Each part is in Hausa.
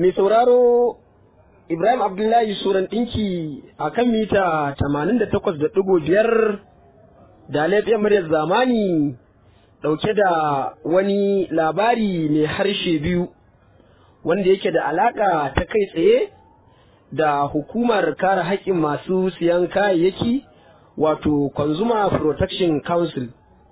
mai sauraro Ibrahim Abdullahi Suran ɗinki a kan mita 88.5 da laifin muryar zamani ɗauke da wani labari mai harshe biyu wanda yake da alaƙa ta kai tsaye da hukumar kare haƙƙin masu siyan kayayyaki wato Consumer Protection Council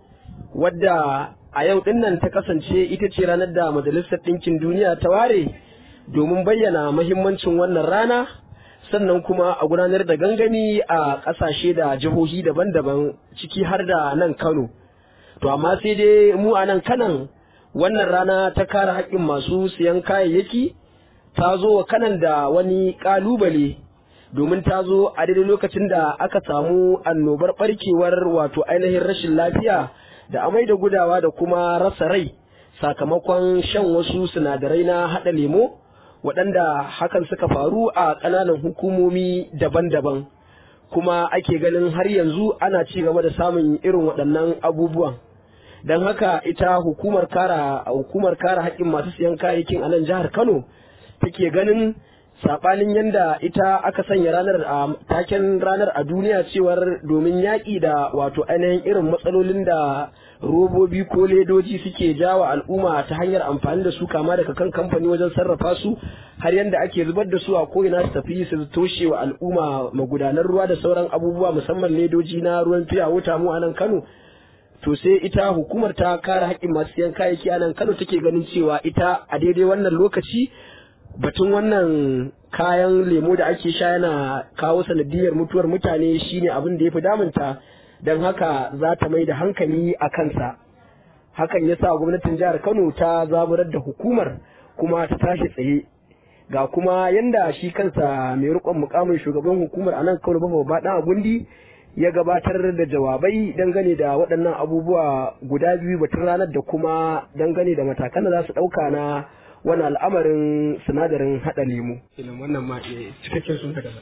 wadda a yau dinnan ta kasance ita ce ranar da Majalisar Ɗinkin Duniya ta ware domin bayyana mahimmancin wannan rana sannan kuma a gudanar da gangami a ƙasashe da jihohi daban-daban ciki har da nan Kano. To amma sai dai mu a nan kanan wannan rana ta kare haƙƙin masu siyan kayayyaki ta zo wa kanan da wani ƙalubale domin ta zo a daidai lokacin da aka samu annobar ɓarkewar wato ainihin rashin lafiya da amai da gudawa da kuma rasa rai sakamakon shan wasu sinadarai na haɗa lemo waɗanda hakan suka faru a ƙananan hukumomi daban-daban kuma ake ganin har yanzu ana ci gaba da samun irin waɗannan abubuwan don haka ita hukumar kara hukumar kara haƙƙin masu siyan kayayyakin a nan jihar kano take ganin saɓanin yadda ita aka sanya ranar a taken ranar a duniya cewar domin yaƙi da wato ainihin irin matsalolin da robobi ko ledoji suke jawa al'umma ta hanyar amfani da su kama daga kan kamfani wajen sarrafa su har yadda ake zubar da su a ko'ina su tafi su toshe wa al'umma magudanar ruwa da sauran abubuwa musamman ledoji na ruwan fiya wuta mu a nan kano to sai ita hukumar ta kare haƙƙin masu siyan kayayyaki a nan kano take ganin cewa ita a daidai wannan lokaci batun wannan kayan lemo da ake sha yana kawo sanadiyar mutuwar mutane shine abin da ya fi damunta don haka za ta mai da hankali a kansa hakan ya sa gwamnatin jihar kano ta zaburar da hukumar kuma ta tashi tsaye ga kuma yanda shi kansa mai rikon mukamin shugaban hukumar a nan kano bafa ba gundi ya gabatar da jawabai dangane da waɗannan abubuwa guda biyu batun ranar da kuma dangane da matakan da za su ɗauka na wani al'amarin sinadarin haɗa lemu. wannan ma cikakken sun daga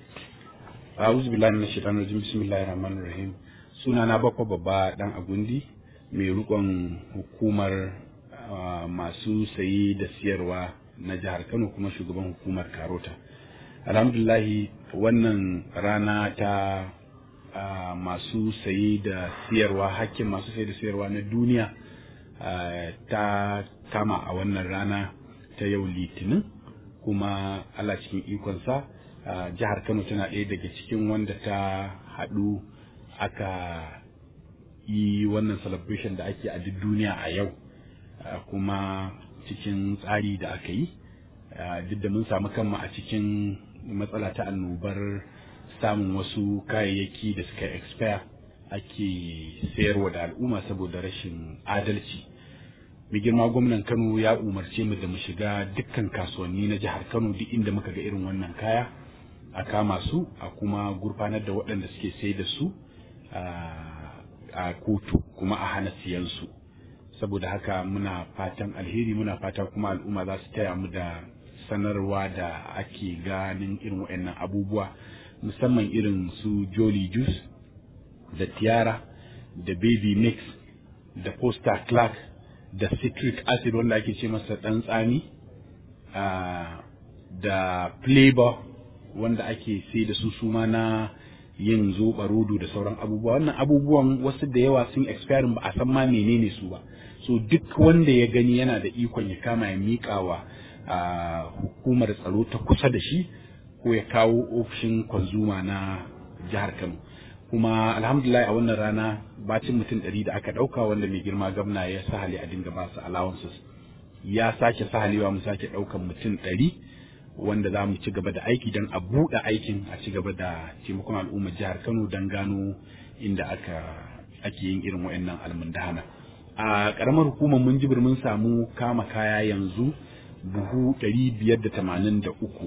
A'udhu billahi minash shaitanir rajim bismillahir rahmanir rahim suna na bakwa babba dan agundi mai rikon hukumar masu sayi da siyarwa na jihar Kano kuma shugaban hukumar Karota alhamdulahi wannan rana ta masu sayi da siyarwa hakkin masu sayi da siyarwa na duniya ta kama a wannan rana ta yau litinin kuma Allah cikin ikonsa jihar Kano tana ɗaya daga cikin wanda ta haɗu aka yi wannan celebration da ake a duk duniya a yau kuma cikin tsari da aka yi duk da mun samu kanmu a cikin matsala ta annobar samun wasu kayayyaki da suka expire ake sayarwa da al'umma saboda rashin adalci mai girma gwamnan kano ya umarce mu da mu shiga dukkan kasuwanni na jihar kano duk inda muka ga irin wannan kaya a kama su a kuma gurfanar da waɗanda suke sai da su a kotu kuma a hana siyan su saboda haka muna fatan alheri muna fatan kuma al'umma za su taya mu da sanarwa da ake ganin irin waɗannan abubuwa musamman irin su jolly juice da tiara da baby mix da poster clark da citric acid wanda ake ce masa ɗan tsami da flavor wanda ake sai da su suma na yin zoɓa rodo da sauran abubuwa wannan abubuwan wasu da yawa sun expiring ba a san ma menene su ba so duk wanda ya gani yana da ikon ya kama ya miƙa wa hukumar tsaro ta kusa da shi ko ya kawo ofishin kwanzuma na jihar kano kuma alhamdulillah a wannan rana bacin mutum ɗari da aka ɗauka wanda mai girma gamna ya sahale a dinga ba su allowances ya sake sahalewa mu sake ɗaukan mutum ɗari wanda za mu ci gaba da aiki don a buɗe aikin a ci gaba da taimakon al'ummar jihar kano don gano inda aka ake yin irin wa'annan almundahana a ƙaramar hukumar mun jibir mun samu kama kaya yanzu buhu ɗari biyar da tamanin da uku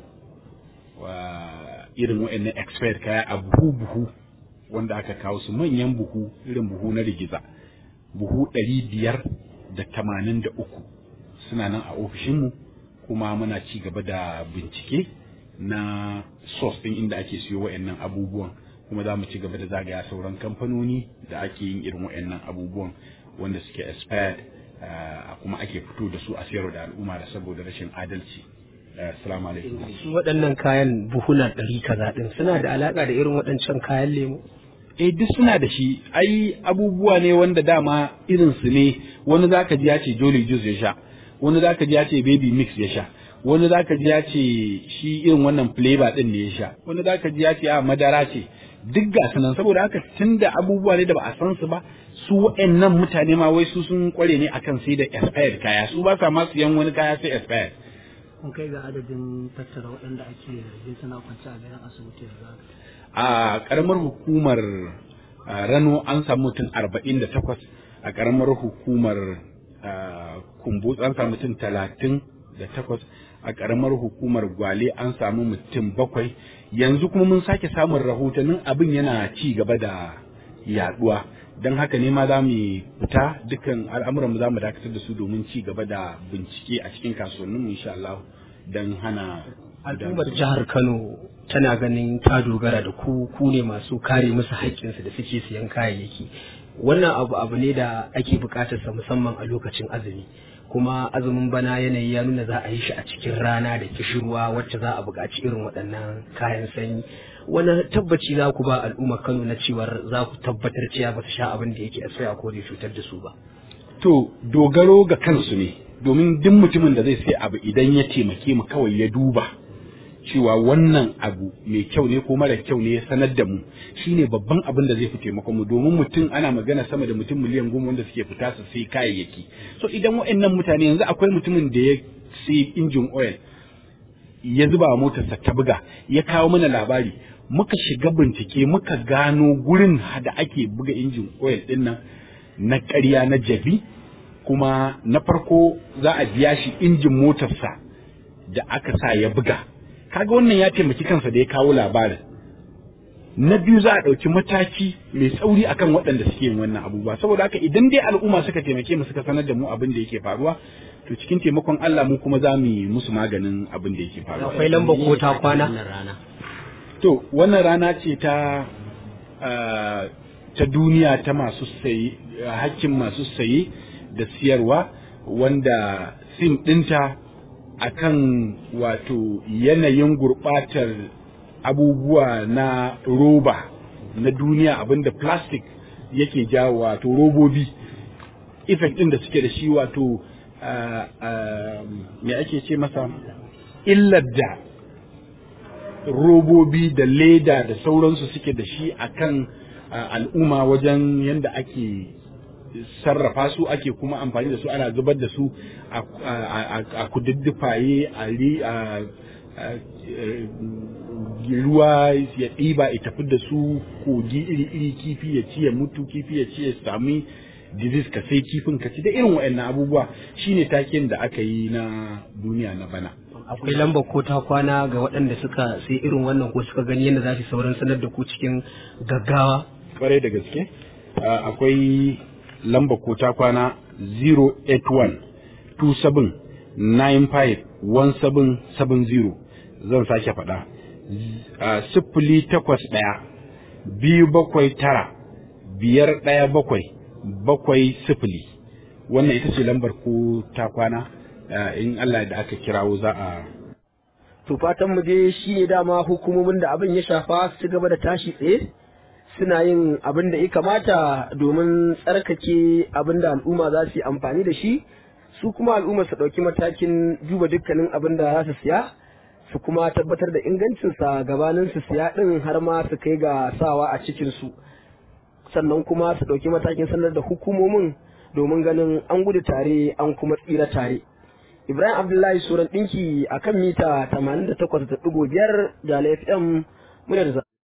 irin wa'annan expired kaya a buhu buhu wanda aka kawo su manyan buhu irin buhu na rigiza buhu ɗari biyar da tamanin da uku suna nan a ofishinmu kuma muna ci gaba da bincike na source ɗin inda ake siyo wa'annan abubuwan kuma za mu ci gaba da zagaya sauran kamfanoni da ake yin irin wa'annan abubuwan wanda suke expired kuma ake fito da su a sayarwa da al'umma da saboda rashin adalci assalamu alaikum su waɗannan kayan buhuna ɗari kaza ɗin suna da alaƙa da irin waɗancan kayan lemu eh duk suna da shi ai abubuwa ne wanda dama irin su ne wani zaka ji ya ce jolly juice ya sha wani zaka ji ya ce baby mix ya sha wani zaka ji ya ce shi irin wannan flavor din ne ya sha wani zaka ji ya ce a madara ce duk ga sunan saboda haka tunda abubuwa ne da ba a san su ba su waɗannan mutane ma wai su sun kware ne akan sai da expired kaya su ba sa ma siyan wani kaya sai expired kun kai ga adadin tattara waɗanda ake zargin suna kwance a garin asibiti yanzu haka a karamar hukumar a, rano an samu mutum arba'in da takwas a karamar hukumar a, kumbutsu an samu mutum talatin da takwas a karamar hukumar gwale an samu mutum bakwai yanzu kuma mun sake samun rahotannin abin yana ci gaba da yaduwa don haka ne ma za mu fita dukkan al'amuran mu za mu dakatar da su domin ci gaba da bincike a cikin kasuwanninmu insha Allah don hana al'ummar jihar kano tana ganin ta dogara da ku ku ne masu kare musu haƙƙinsu da suke siyan kayayyaki wannan abu abu ne da ake buƙatar sa musamman a lokacin azumi kuma azumin bana yanayi ya nuna za a yi shi a cikin rana da kishirwa wacce za a buƙaci irin waɗannan kayan sanyi wani tabbaci za ku ba al'ummar kano na cewar za ku tabbatar cewa ba su sha abin da yake asaya ko zai cutar da su ba To dogaro ga kansu ne domin duk mutumin da zai sai abu idan ya taimake mu kawai ya duba cewa wannan abu mai kyau ne ko mara kyau ne ya sanar da mu shine babban abin da zai fi taimakon mu domin mutum ana magana sama da mutum miliyan goma wanda suke fita su sai kayayyaki so idan waɗannan mutane yanzu akwai mutumin da ya sai injin oil ya zuba wa motarsa ta buga ya kawo mana labari muka shiga bincike muka gano gurin da ake buga injin oil din nan na ƙarya na jabi kuma na farko za a biya shi injin motarsa da aka sa ya buga kaga wannan ya taimaki kansa da ya kawo labarin na biyu za a ɗauki mataki mai tsauri akan waɗanda suke yin wannan abubuwa saboda haka idan dai al'umma suka taimake mu suka sanar da mu abin da yake faruwa to cikin taimakon Allah mu kuma za mu yi musu maganin abin da yake faruwa akwai lambar ko ta kwana to wannan rana ce ta ah, ta duniya ta masu saye hakkin masu saye da siyarwa wanda sim ɗinta akan wato yanayin gurɓatar abubuwa na roba na duniya abinda plastic yake jawo wato robobi effect ɗin da suke da shi wato ah, ah, me ake ce masa illar da robobi da leda da sauransu suke da shi akan ah, al'umma wajen yadda ake sarrafa su ake kuma amfani da su ana zubar da su a- a a- a kududdufaye a ri- a- a- eh, ruwa ya ɗiba ya tafi da su kogi iri-iri kifi ya ci ya mutu kifi ya ci ya sami disease ka sai kifin ka ci da irin waɗannan abubuwa shine taken da aka yi na duniya na bana akwai lambar ko ta kwana ga waɗanda suka sai irin wannan ko suka gani yadda za su sauran sanar da ku cikin gaggawa kwarai da gaske Ah, akwai lamba ko ta kwana 081 27 95 1770 zan sake faɗa Ah, sifili takwas ɗaya biyu bakwai tara biyar ɗaya bakwai bakwai sifili wannan ita ce lambar ko ta kwana Ah, in Allah da aka kirawo za a to fatan mu dai shi ne dama hukumomin da abin ya shafa su gaba da tashi tsaye suna yin abin da ya kamata domin tsarkake abin da al'umma za su yi amfani da shi su kuma al'umma su ɗauki matakin duba dukkanin abin da za su siya su kuma tabbatar da ingancinsa gabanin su siya ɗin har ma su kai ga sawa a cikinsu sannan kuma su ɗauki matakin sanar da hukumomin domin ganin an gudu tare an kuma tsira tare Ibrahim Abdullahi Suran ɗinki a kan mita 88.5 da FM muryar